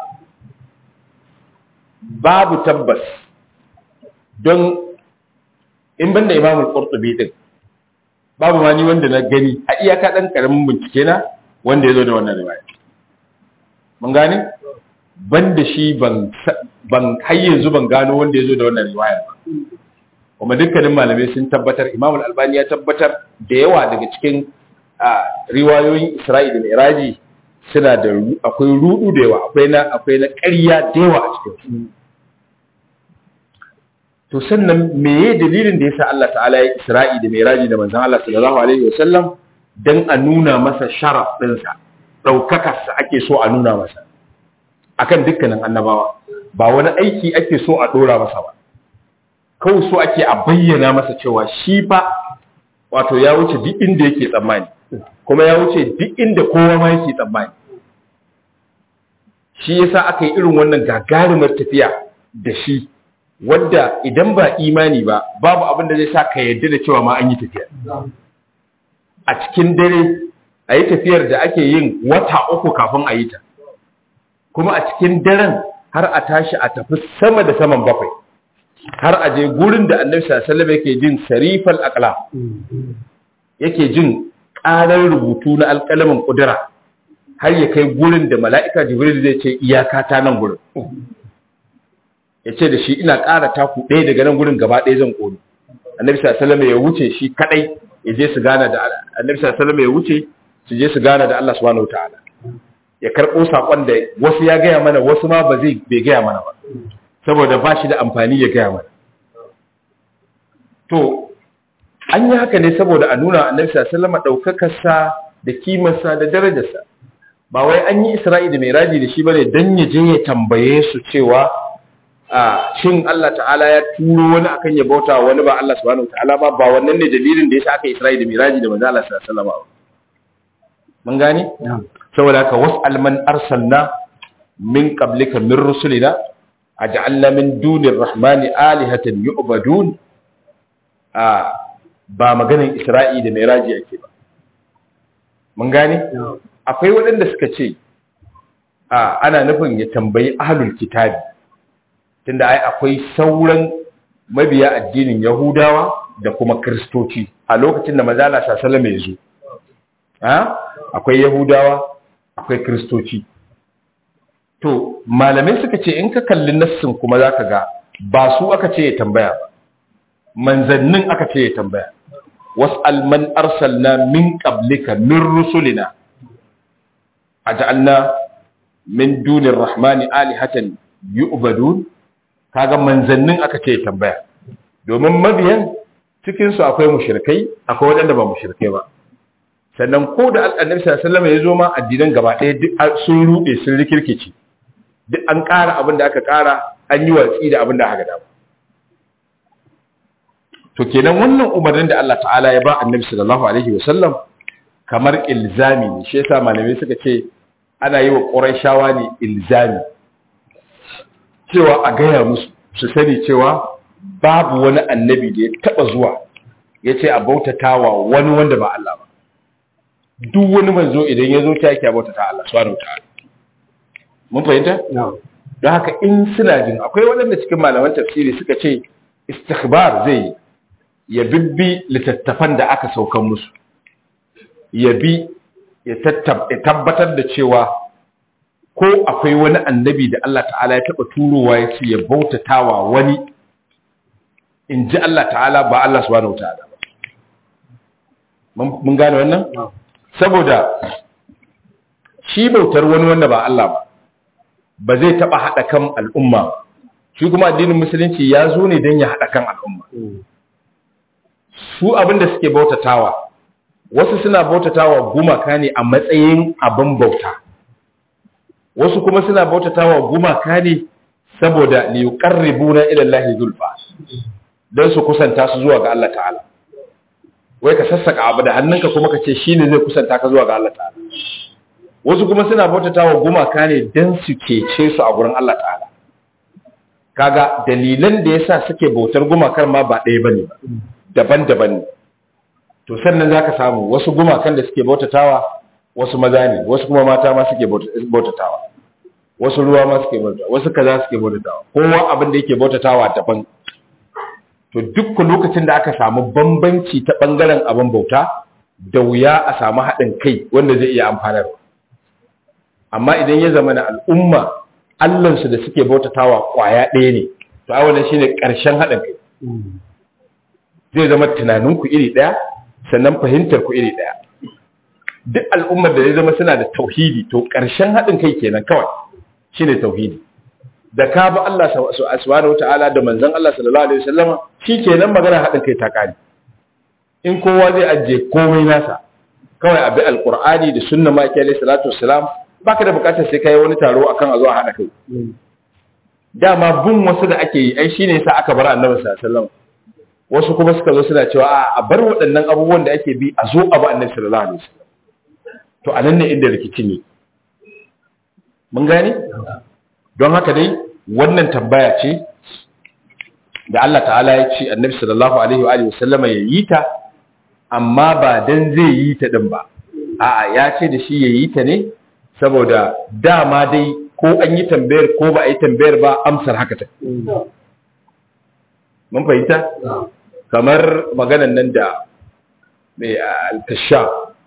A: babu tabbas don in banda imamul qurtubi din babu ma ni wanda na gani a iyaka dan karamin bincike na wanda ya zo da wannan riwaya mun gane banda shi ban ban har yanzu ban gano wanda ya zo da wannan riwaya ba kuma dukkanin malamai sun tabbatar imamul albani ya tabbatar da yawa daga cikin riwayoyin isra'i da mi'raji suna da akwai rudu da yawa akwai na akwai na ƙarya da yawa a cikin to sannan meye dalilin da yasa Allah ta'ala ya isra'i da mi'raji da manzon Allah sallallahu alaihi wasallam dan a nuna masa sharaf ɗinsa ɗaukakarsa ake so a nuna masa akan dukkanin annabawa ba wani aiki ake so a ɗora masa ba kawai so ake a bayyana masa cewa shi fa wato ya wuce duk inda yake tsammani kuma ya wuce duk inda kowa ma yake tsammani shi yasa aka yi irin wannan gagarumar tafiya da shi wadda idan ba imani ba babu abin da zai sa ka yarda da cewa ma an yi tafiya a cikin dare a yi tafiyar da ake yin wata uku kafin a yi ta kuma a cikin daren har a tashi a tafi sama da saman bakwai har a je gurin da annabi sallallahu alaihi wasallam yake jin sarifal aqla yake jin ƙarar rubutu na alƙalamin ƙudura har ya kai gurin da mala'ika jibril zai ce iyaka ta nan gurin ya ce da shi ina ƙara taku ɗaya daga nan gurin gaba ɗaya zan ƙoni annabi sallallahu ya wuce shi kaɗai ya je su gana da annabi sallallahu ya wuce su je su gana da Allah subhanahu wataala ya karɓo saƙon da wasu ya gaya mana wasu ma ba zai bai gaya mana ba saboda ba shi da amfani ya gaya mana to an yi haka ne saboda a nuna annabi sallallahu ɗaukakarsa da kimarsa da darajarsa ba wai an yi isra'i da miraji da shi bane dan ya je ya tambaye su cewa a shin Allah ta'ala ya turo wani akan ya bauta wani ba Allah subhanahu ta'ala ba ba wannan ne dalilin da yasa aka isra'i da miraji da manzo Allah sallallahu alaihi wasallam mun gane saboda haka was'al man arsalna min qablika min rusulina aj'alna min dunir rahmani alihatan yu'badun a ba maganin isra'i da miraji yake ba mun gane akwai waɗanda suka ce a ana nufin ya tambayi ahlul kitabi tunda ai akwai sauran mabiya addinin yahudawa da kuma kristoci a lokacin da mazala sallallahu ya zo ha akwai yahudawa akwai kristoci to malamai suka ce in ka kalli nassin kuma zaka ga ba su aka ce ya tambaya ba manzannin aka ce ya tambaya was'al man arsalna min qablika min rusulina aj'alna min dunir rahmani alihatan yu'badun kaga manzannin aka ce ya tambaya domin mabiyan cikin su akwai mushrikai akwai wadanda ba mushrikai ba sannan ko da annabi sallallahu alaihi wasallam ya zo ma addinan gaba ɗaya duk sun rude sun rikirkice duk an ƙara abin da aka ƙara an yi watsi da abin da aka dama to kenan wannan umarnin da Allah ta'ala ya ba annabi sallallahu alaihi wasallam kamar ilzami ne shi yasa malamai suka ce ana yi wa qurayshawa ne ilzami cewa a gaya musu su sani cewa babu wani annabi da ya taba zuwa ya ce a bautatawa wani wanda ba Allah ba duk wani manzo idan ya zo ta yake bautata Allah subhanahu wa ta'ala mun fahimta don haka in suna jin akwai waɗanda cikin malaman tafsiri suka ce istikhbar zai ya bibbi littattafan da aka saukan musu ya bi ya tabbatar da cewa ko akwai wani annabi da Allah ta'ala ya taɓa turowa ya ce ya bautatawa wani in ji Allah ta'ala ba Allah subhanahu wa ta'ala mun gane wannan saboda shi bautar wani wanda ba Allah ba ba zai taɓa haɗa kan al'umma ba shi kuma addinin musulunci ya zo ne don ya haɗa kan al'umma su abin da suke bautatawa wasu suna bautatawa gumaka ne a matsayin abin bauta wasu kuma suna bautatawa gumaka ne saboda li yuqarribuna ila Allah zulfa dan su kusanta su zuwa ga Allah ta'ala wai ka sassaka abu da hannunka kuma ka ce shine zai kusanta ka zuwa ga Allah ta'ala wasu kuma suna bautatawa gumaka ne dan su kece su a gurin Allah ta'ala kaga dalilan da yasa suke bautar gumakar ma ba ɗaya bane ba daban-daban ne to sannan zaka samu wasu gumakan da suke bautatawa wasu maza ne wasu kuma mata ma suke bautatawa wasu ruwa ma suke bautatawa wasu kaza suke bautatawa kowa abin da yake bautatawa daban to duk lokacin da aka samu bambanci ta bangaren abin bauta da wuya a samu haɗin kai wanda zai iya amfanarwa amma idan ya zama na al'umma allansu da suke bautatawa kwaya ɗaya ne to a wannan shine ƙarshen haɗin kai zai zama tunaninku iri ɗaya sannan fahimtar ku iri ɗaya duk al'ummar da zai zama suna da tauhidi to ƙarshen haɗin kai kenan kawai shine tauhidi da ka bi Allah subhanahu wata'ala da manzon Allah sallallahu alaihi wasallama shikenan magana haɗin kai ta kare in kowa zai ajiye komai nasa kawai abi alqur'ani da sunna ma yake alaihi salatu wassalam baka da bukatar sai kai wani taro akan a zo a haɗa kai dama bin wasu da ake yi ai shine yasa aka bar annabi sallallahu alaihi wasallam wasu kuma suka zo suna cewa a bar waɗannan abubuwan da ake bi a zo a ba annabi sallallahu alaihi wasallam to anan ne inda rikici ne mun gane don haka dai wannan tambaya ce da Allah ta'ala ya ce annabi sallallahu alaihi wa alihi wasallama ya yi ta amma ba dan zai yi ta din ba a'a ya ce da shi ya yi ta ne saboda dama dai ko an yi tambayar ko ba a yi tambayar ba amsar haka ta mun fahimta kamar maganan nan da mai al-kasha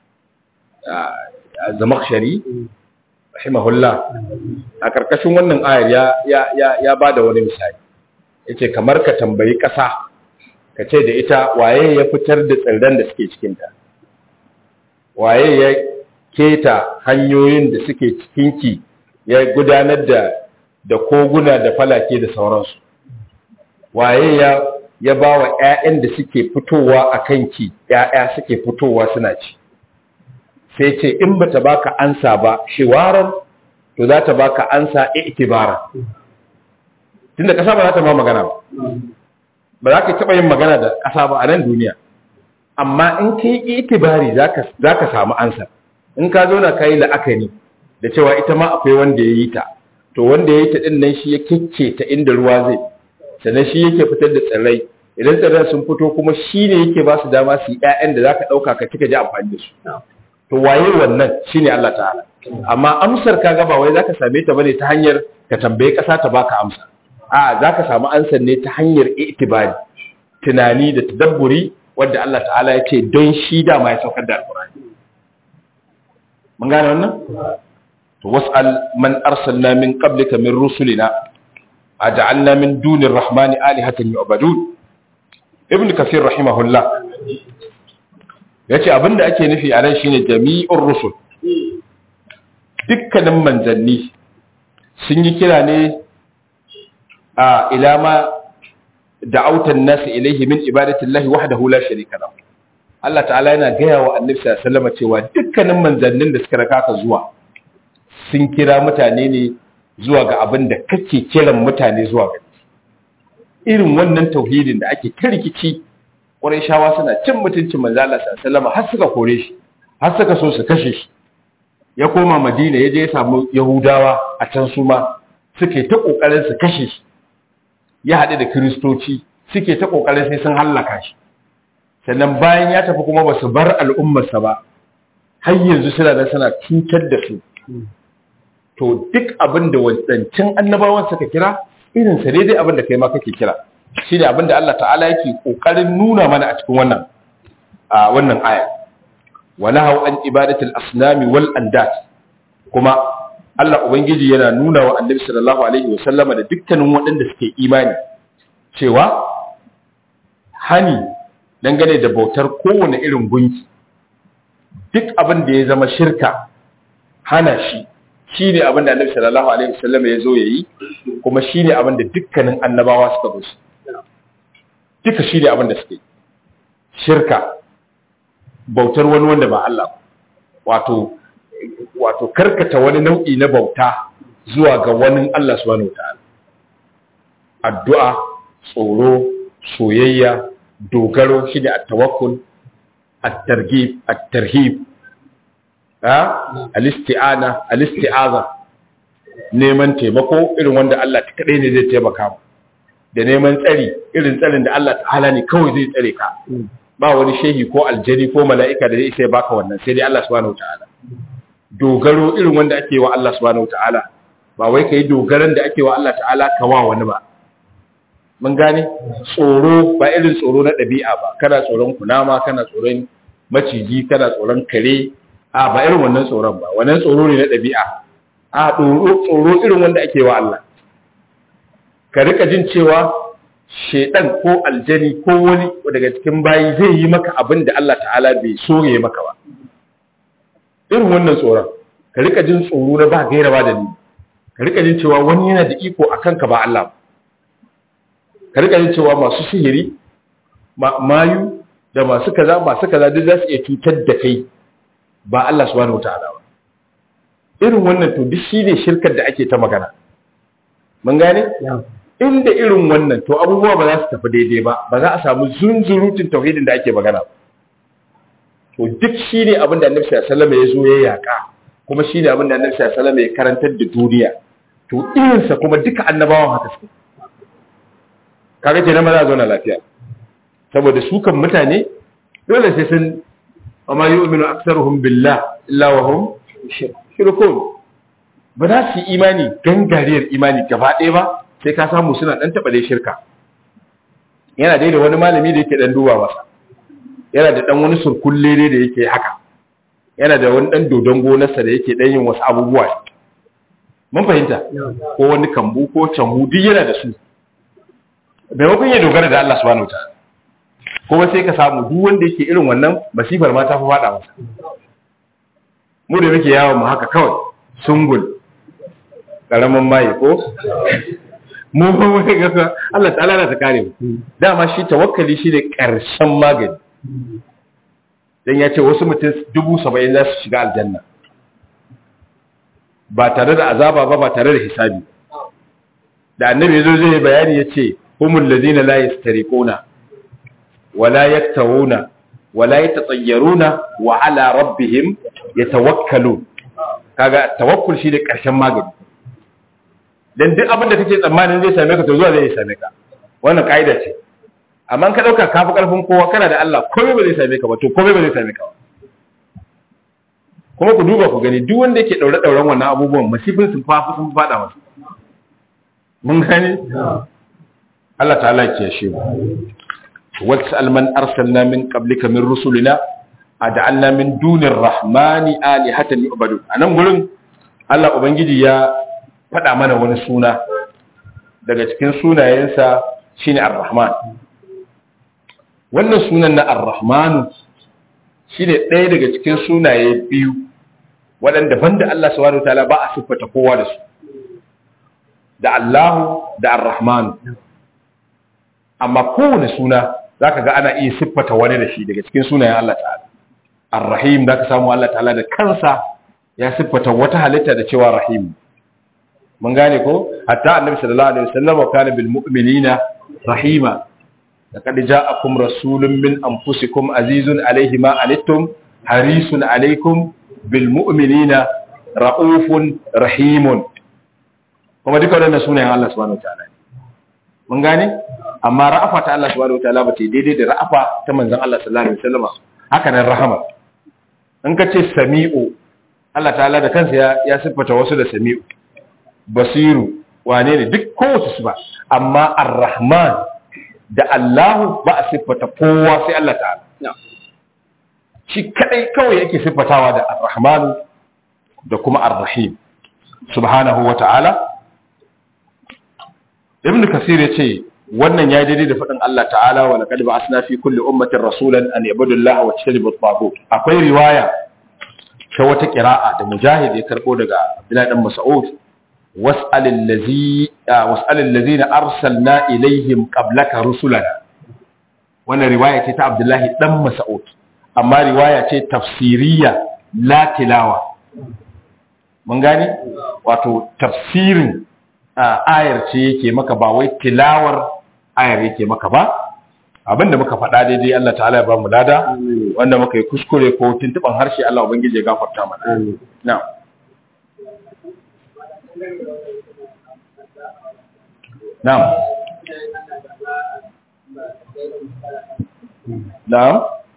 A: zamakshari rahimahullah a karkashin wannan ayar ya ya ya bada wani misali yace kamar ka tambayi ƙasa ka ce da ita waye ya fitar da tsirran da suke cikin ta waye ya keta hanyoyin da suke cikin ki ya gudanar da da koguna da falake da sauransu waye ya ya bawa ƴaƴan da suke fitowa a kanki ƴaƴa suke fitowa suna ci sai ce in bata baka ansa ba shiwaran to za ta baka ansa i'tibara tunda kasa ba za ta ma magana ba ba za ka taba yin magana da kasa ba a nan duniya amma in kai itibari zaka zaka samu ansa in ka zo na kai la'akari da cewa ita ma akwai wanda ya yi ta to wanda ya yi ta din nan shi ya kicce ta inda ruwa zai sannan shi yake fitar da tsirrai idan tsirran sun fito kuma shi ne yake ba su dama su yi ƴaƴan da zaka ɗauka ka kika ji amfani da su to waye wannan shine Allah ta'ala amma amsar ka ga ba wai zaka same ta bane ta hanyar ka tambaye kasa ta baka amsa a zaka samu ansar ne ta hanyar itibari tunani da tadabburi wanda Allah ta'ala ya ce don shi da ma ya saukar da alqur'ani mun gane wannan to was'al man arsalna min qablika min rusulina aj'alna min dunir rahmani alihatan yu'badun ibn kathir rahimahullah ya ce abinda ake nufi a nan shine jami'ur rusul dukkanin manzanni sun yi kira ne a ilama da'autan nasu ilaihi min ibadatillahi wahdahu la sharika lahu Allah ta'ala yana gaya wa annabi sallallahu alaihi wasallam cewa dukkanin manzannin da suka raka ka zuwa sun kira mutane ne zuwa ga abin da kake kiran mutane zuwa ga irin wannan tauhidin da ake kirkici shawa suna cin mutuncin manzo Allah sallallahu alaihi har suka kore shi har suka so su kashe shi ya koma Madina ya je ya samu Yahudawa a can su ma suke ta kokarin su kashe shi ya haɗu da Kiristoci suke ta kokarin sai sun hallaka shi sannan bayan ya tafi kuma ba su bar al'ummarsa ba har yanzu suna da suna cutar da su to duk abin da wancancin annabawan suka kira irin sa dai abin da kai ma kake kira shi ne abinda Allah ta'ala yake ƙoƙarin nuna mana a cikin wannan a wannan aya wa nahaw an ibadatul asnami wal andat kuma Allah ubangiji yana nuna wa annabi sallallahu alaihi wasallama da dukkanin waɗanda suke imani cewa hani dangane da bautar kowane irin gunki duk abin da ya zama shirka hana shi shi ne abin da annabi sallallahu alaihi wasallama ya zo ya yi kuma shi ne abin da dukkanin annabawa suka zo duka shi ne abin da suke shirka bautar wani wanda ba Allah wato wato karkata wani nau'i na bauta zuwa ga wani Allah subhanahu wataala addu'a tsoro soyayya dogaro shi da at-tawakkul at-targhib at-tarhib ha al-isti'ana al-isti'aza neman taimako irin wanda Allah ta kadai ne zai taimaka mu da neman tsari irin tsarin da Allah ta'ala ne kawai zai tsare ka ba wani shehi ko aljani ko mala'ika da zai sai baka wannan sai dai Allah subhanahu wataala dogaro irin wanda ake wa Allah subhanahu wataala ba wai kai dogaran da ake wa Allah ta'ala ka wa wani ba mun gane tsoro ba irin tsoro na ɗabi'a ba kana tsoron kunama kana tsoron maciji kana tsoron kare a ba irin wannan tsoron ba wannan tsoro ne na ɗabi'a a tsoro irin wanda ake wa Allah ka rika jin cewa shedan ko aljani ko wani daga cikin bayi zai yi maka abin da Allah ta'ala bai so ya maka ba irin wannan tsoron ka rika jin tsoro na ba gaira ba da ni ka rika jin cewa wani yana da iko a kanka ba Allah ba ka rika jin cewa masu sihiri mayu da masu kaza masu kaza duk za su iya cutar da kai ba Allah subhanahu wataala ba irin wannan to duk shine shirkar da ake ta magana mun gane inda irin wannan to abubuwa ba za su tafi daidai ba ba za a samu zunzurutun tauhidin da ake magana to duk shine abin da Annabi sallallahu alaihi wasallam ya zo ya yaka kuma shine abin da Annabi sallallahu alaihi wasallam ya karantar da duniya to irinsa kuma duka annabawan haka suke kaga kenan ba za a zauna lafiya saboda su kan mutane dole sai sun amma yu'minu aktsaruhum billah illa wa hum shirkun ba za su yi imani gangariyar imani gaba ɗaya ba sai ka samu suna ɗan taɓa dai shirka yana dai da wani malami da yake ɗan duba masa yana da ɗan wani surkulle ne da yake haka yana da wani ɗan dodon gonarsa da yake ɗan yin wasu abubuwa mun fahimta ko wani kambu ko canhu duk yana da su maimakon ya dogara da Allah subhanahu wataala kuma sai ka samu duk wanda yake irin wannan masifar ma ta fi faɗa masa mu da muke yawon mu haka kawai sungul karamin maye ko mu ba mu ga Allah ta'ala na ta kare mu dama shi tawakkali shi ne karshen magani dan ya ce wasu mutum dubu saba'in za su shiga aljanna ba tare da azaba ba ba tare da hisabi da annabi zo zai bayani ya ce humul ladina la yastariquna wala yaktawuna wala yatatayyaruna wa ala rabbihim yatawakkalun kaga tawakkul shi da karshen magani dan duk abin da kake tsammanin zai same ka to zuwa zai same ka wannan kaida ce amma ka dauka kafi karfin kowa kana da Allah komai ba zai same ka ba to komai ba zai same ka ba kuma ku duba ku gani duk wanda yake daure dauren wannan abubuwan masifin sun fafi sun fada masa mun gani Allah ta'ala ya kiyaye mu wasal man arsalna min qablika min rusulina ad'alna min dunir rahmani alihatan yu'badu anan gurin Allah ubangiji ya faɗa mana wani suna daga cikin sunayensa shine ar-rahman wannan sunan na ar-rahman shine ɗaya daga cikin sunaye biyu waɗanda banda Allah subhanahu wataala ba a siffata kowa da su da Allahu da ar-rahman amma kowane suna zaka ga ana iya siffata wani da shi daga cikin sunayen Allah ta'ala ar-rahim zaka samu Allah ta'ala da kansa ya siffata wata halitta da cewa rahim mun gane ko hatta annabi sallallahu alaihi wasallam kana bil mu'minina rahima laqad ja'akum rasulun min anfusikum azizun alayhi ma anittum harisun alaykum bil mu'minina raufun rahimun kuma duka wannan sunayen Allah subhanahu wataala mun gane amma ra'afa ta Allah subhanahu wataala ba ta daidai da ra'afa ta manzon Allah sallallahu alaihi wasallam haka nan rahama in ka ce sami'u Allah ta'ala da kansa ya ya siffata wasu da sami'u basiru wane ne duk kowace su ba amma ar-rahman da Allahu ba a siffata kowa sai Allah ta'ala shi kadai kawai yake siffatawa da ar-rahman da kuma ar-rahim subhanahu wa ta'ala ibn kasir yace wannan ya daidai da faɗin Allah ta'ala wa laqad ba'athna fi kulli ummatin rasulan an yabudu Allah wa tajtanibu at-taghut akwai riwaya ta wata qira'a da mujahid ya karbo daga Abdullah dan Mas'ud was'alil ladzi was'alil ladzina arsalna ilaihim qablaka rusulana wannan riwaya ce ta Abdullah dan Mas'ud amma riwaya ce tafsiriya la tilawa mun gane wato tafsirin ayar ce yake maka ba wai tilawar ayar yake maka ba abinda muka faɗa daidai Allah ta'ala ya ba mu lada wanda muka yi kuskure ko tuntuban harshe Allah ubangiji ya gafarta mana na'am na'am na'am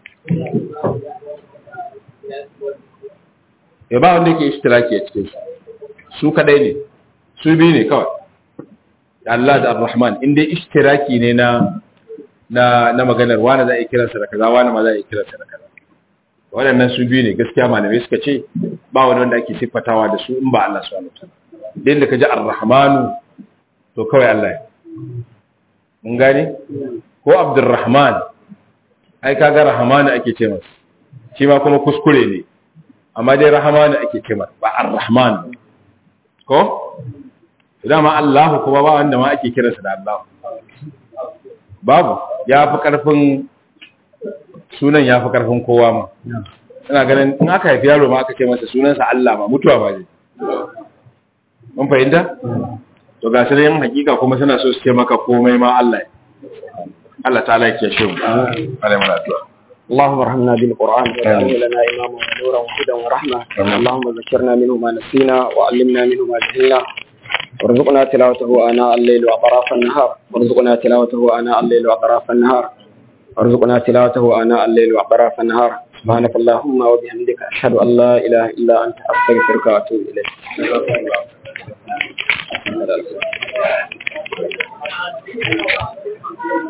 A: ya ba wanda yake ishtiraki a cikin su su kadai ne su biyu ne kawai Allah da Ar-Rahman inda ishtiraki ne na na na maganar wani za a yi kiransa da kaza wani ma za a yi kiransa da kaza waɗannan su biyu ne gaskiya malamai suka ce ba wani wanda ake siffatawa da su in ba Allah subhanahu wa ta'ala din da kaji Ar-Rahmanu to kawai Allah ya mun gane ko Abdurrahman ai kaga Rahmanu ake ce masa shi ma kuma kuskure ne amma dai Rahmanu ake ce masa ba Ar-Rahman ko idan ma Allah kuma ba wanda ma ake kiransa da Allah babu ya fi ƙarfin sunan ya fi ƙarfin kowa ma ina ganin in aka haifi yaro ma aka ce masa sunansa Allah ma mutuwa ba ne mun fahimta to ga su yin hakika kuma suna so su ce maka komai ma Allah Allah ta'ala yake shi mu alai mana addu'a
B: اللهم ارحمنا بالقرآن واجعله لنا إماما ونورا وهدى ورحمة اللهم ذكرنا منه ما نسينا وعلمنا منه ما جهلنا وارزقنا تلاوته آناء الليل وأطراف النهار وارزقنا تلاوته آناء الليل وأطراف النهار وارزقنا تلاوته آناء الليل وأطراف النهار سبحانك اللهم وبحمدك أشهد أن لا إله إلا أنت أستغفرك وأتوب إليك